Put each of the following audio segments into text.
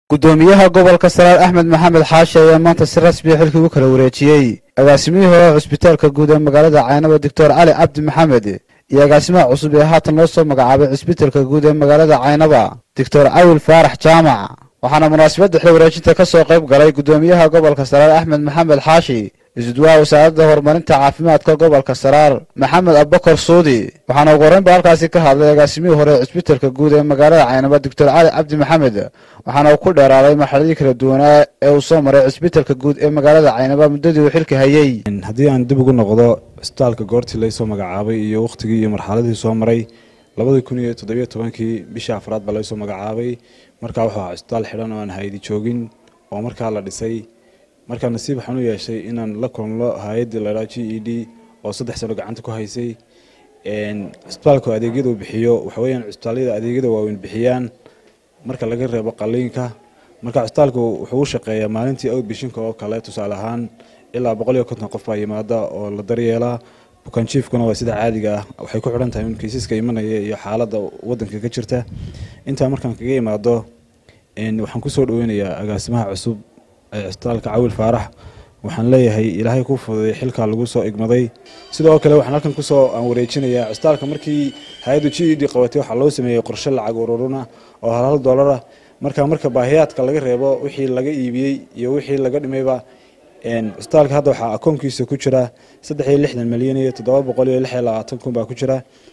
gudoomiyaha gobolka saraar axmed maxamed xaashi ayaa maanta si rasmiya xilkii u kala wareejiyey agaasimihii hore cusbitaalka guud ee magaalada caynaba doctor cali cabdi maxamed iyo agaasimaha cusub ee haatan loo soo magacaabay cusbitaalka guud ee magaalada caynaba doctor cawil faarax jaamac waxaana munaasabadda xil wareejinta ka soo qayb galay gudoomiyaha gobolka saraar axmed maxamed xaashi isudwaha wasaaradda horumarinta caafimaadka gobolka saraar maxamed abbakar suudi waxaana ugu horreynba halkaasi ka hadlay agaasimihii hore ee cusbitaalka guud ee magaalada caynaba doctor cali cabdi maxamed waxaana uu ku dheeraaday marxaladii kala duwanaa ee uu soo maray cusbitaalka guud ee magaalada caynaba muddadii uu xilka hayey haddii aan dib ugu noqdo cusbitaalka goortii laysoo magacaabay iyo wakhtigii iyo marxaladii soo maray labadii kun iyo toddobiyo tobankii bishii afraad baa laysoo magacaabay markaa wuxuu ahaa cusbitaal xidhan oo aan haydi joogin oo markaa la dhisay markaa nasiib waxaan u yeeshay inaan la kulmlo hay-addii laydhaa g e d oo saddex sano gacanta ku haysay cusbitaalku adeegyada uu bixiyo waxa weyaan cusbitaallada adeegyada waaweyn bixiyaan marka laga reebo qaliinka marka cusbitaalku wuxuu u shaqeeyaa maalintii outbishinka oo kale tusaale ahaan ilaa boqol iyo konton qof baa yimaada oo la daryeelaa bukaanjiifkuna waa sida caadiga ah waxay ku xidhan tahay in kiisaska imanaya iyo xaaladda wadanka ka jirta intaa markaan kaga imaado waxaan kusoo dhaweynayaa agaasimaha cusub ee cusbitaalka cawil faarax waxaan leeyahay ilaahay ku fududay xilkaa lagu soo igmaday sidoo kale waxaan halkan kusoo aan wareejinayaa cusbitaalka markii hay-addu g e d qabatay waxaa loo sameeyey qorshe lacag ururuna oo hal hal doolara marka marka baahiyaadka laga reebo wixii laga iibiyey iyo wixii laga dhimayba cusbitaalka hadda waxaa akoonkiisa ku jira saddex iyo lixdan milyan iyo toddoba boqol iyo lix iyo labaatan kun baa ku jira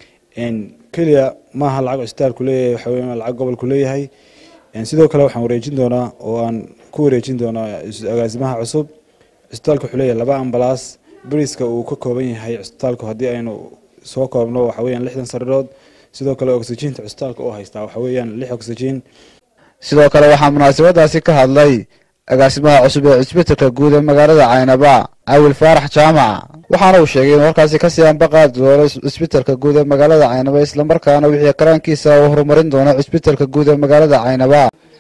keliya maaha lacag cusbitaalku leeyahay waxa weya lacag gobolku leeyahay sidoo kale waxaan wareejin doonaa oo aan ku wareejin doonaa agaasimaha cusub cusbitaalka wuxuu leeyahay laba ambalaas beriska uu ka kooban yahay cusbitaalku haddii aynu soo koobno waxa weyaan lixdan sariirood sidoo kale oxyjiinta cusbitaalka oo haystaa waxa weeyaan lix oxyjiin sidoo kale waxaa munaasabadaasi ka hadlay agaasimaha cusub ee cusbitaalka guud ee magaalada caynaba cawil faarax jaamac waxaana uu sheegay inuu halkaasi kasii ambaqaadi doono cusbitaalka guud ee magaalada caynaba islamarkaana wixii karaankiisa uu horumarin doono cusbitaalka guud ee magaalada caynaba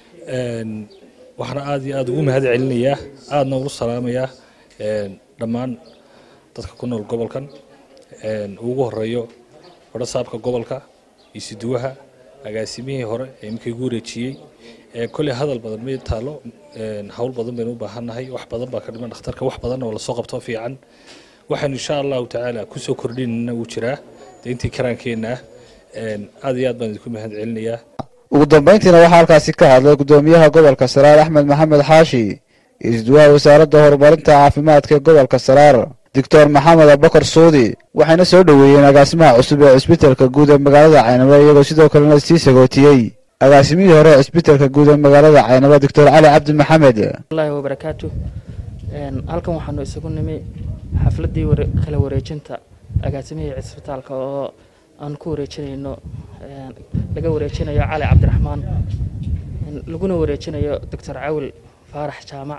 waxaana aada iyo aada ugu mahad celinayaa aadana ulu salaamayaa dhammaan dadka ku nool gobolkan ugu horeeyo fadhasaabka gobolka isuduwaha agaasimihii hore ee imika igu wareejiyey kolley hadal badan ma taalo hawl badan baynu u baahannahay wax badan baa ka dhiman dhakhtarka wax badan oo lasoo qabto fiican waxaanu insha allahu tacaala kusoo kordhinana uu jiraa de intii karaankeenna ah aad iyo aad baan idinku mahad celinayaa ugu dambayntiina waxaa halkaasi ka hadlay gudoomiyaha gobolka saraar axmed maxamed xaashi isduwaha wasaaradda horumarinta caafimaadka ee gobolka saraar doctor maxamed abakar suudi waxayna soo dhoweeyeen agaasimaha cusub ee cusbitaalka guud ee magaalada caynaba iyagoo sidoo kalena sii sagootiyey agaasimihii hore ee cusbitaalka guud ee magaalada caynaba doctor cali cabdi maxamed allahi wabarakaatu halkan waxaanu isagu nimi xafladdii kala wareejinta agaasimihii cisbitaalka oo aan ku wareejinayno laga wareejinayo cali cabdiraxmaan laguna wareejinayo doctor cawil faarax jaamac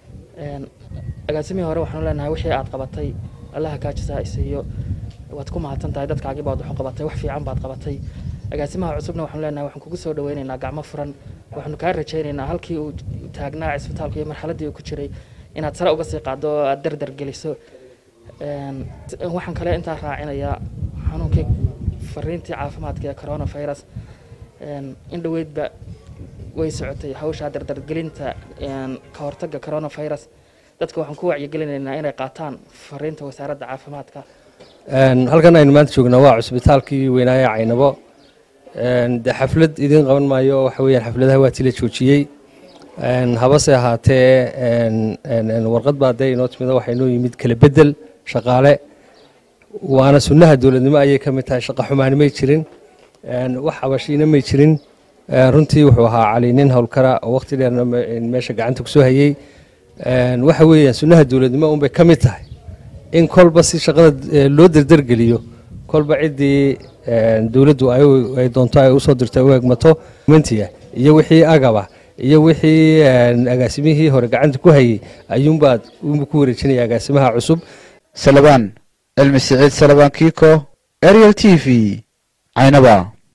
agaasimihii hore waxaanu leenahay wixii aad qabatay allaha kaajisaa isiiyo waad ku mahadsan tahay dadkaagii baad waxu qabatay wax fiican baad qabatay agaasimaha cusubna waxaanu leenahay waxaan kugu soo dhaweynaynaa gacmo furan waxaanu kaa rajaynaynaa halkii uu taagnaa cisbitaalka iyo marxaladdii uu ku jiray inaad sare uga sii qaaddo oo aad dardar geliso waxaan kale intaa raacinayaa xanuunkii fariintii caafimaadka ee coronavirus in dhoweydba way socotay hawshaa dardargelinta ka hortagga coronavirus dadka waxaan ku wacyigelinaynaa inay qaataan fariinta wasaaradda caafimaadka halkan aynu maanta joognaa waa cusbitaalkii weynaaye caynabo de xaflad idiin qaban maayo waxa weyaan xafladaha waa tila joojiyey habase ahaatee warqad baa dee inoo timida waxaa inoo yimid kala bedel shaqaale waana sunnaha dowladnimo ayay ka mid tahay shaqa xumaani may jirin wax habashiina may jirin runtii wuxuu ahaa cali nin howlkara oo waqti dheerna meesha gacanta kusoo hayey waxa weeyaan sunnaha dowladnimo unbay ka mid tahay in kolba si shaqada loo derdergeliyo kolba ciddii dowladdu ay doonto ay usoo dirto u egmato mentiga iyo wixii agaba iyo wixii agaasimihii hore gacanta ku hayey ayuunbaad unbu ku wareejinaya agaasimaha cusub salabaan cilmi siciid salabaan kiiko ariel t v caynaba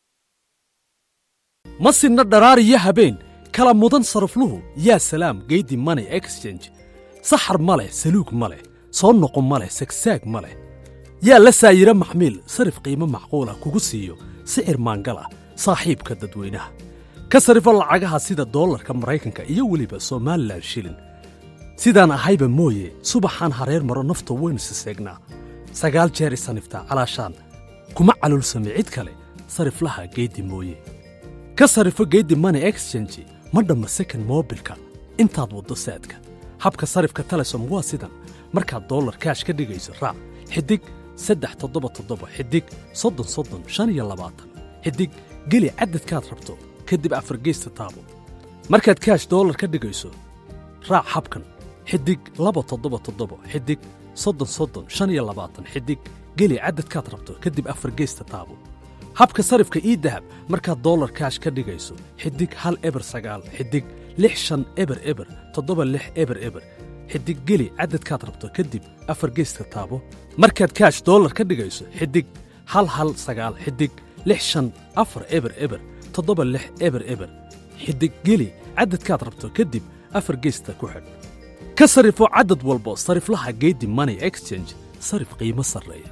ma sinna dharaar iyo habeen kala mudan sarafluhu yaa salaam geydi money exchange saxar ma leh saluug ma leh soo noqo ma leh sagsaag ma leh yaa la saayiro maxmiil sarif qiimo macquulah kugu siiyo sicir maangal ah saaxiibka dadweynaha ka sarifo lacagaha sida doolarka maraykanka iyo weliba somalilan shilin sidaan ahayba mooye subaxaan hareer maro nafta waynu siseegnaa sagaal jeer isaniftaa calaashaan kuma calulsame cid kale sariflaha geeddi mooye ka sarifo geeddi money exchange ma dhamma second mobilka intaad waddo saadka habka sarifka telesom waa sidan markaad dollar kaash ka dhigayso raac xidig saddex toddoba toddoba xidig soddon soddon shan iyo labaatan xidig geli cadadkaad rabto kadib afargeysta taabo markaad kaash dollar ka dhigayso raac habkan xidig laba toddoba toddoba xidig soddon soddon shan iyo labaatan xidig geli cadadkaad rabto kadib afargeysta taabo habka sarifka ii dahab markaad dollar kaash ka dhigayso xidig hal eber sagaal xidig lix shan eber eber toddoba lix eber eber xidig geli cadadkaad rabto kadib afar geyska taabo markaad kaash dollar ka dhigayso xidig hal hal sagaal xidig lix shan afar eber eber toddoba lix eber eber xidig geli cadadkaad rabto kadib afar geysta ku xidh ka sarifo cadad walbo sariflaha geedi money exchange sarif qiimo sarreeya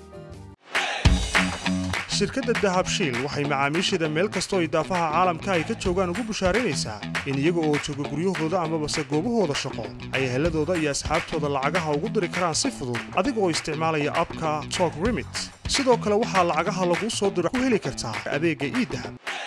shirkadda dahabshiil waxay macaamiisheeda meel kastoo idaafaha caalamka ay ka joogaan ugu bushaaraynaysaa in iyaga oo jooga guryahooda amabase goobahooda shaqo ay heladooda iyo asxaabtooda lacagaha ugu diri karaan si fudud adiga oo isticmaalaya abka tok remit sidoo kale waxaa lacagaha laguu soo diro ku heli kartaa adeegga iidahab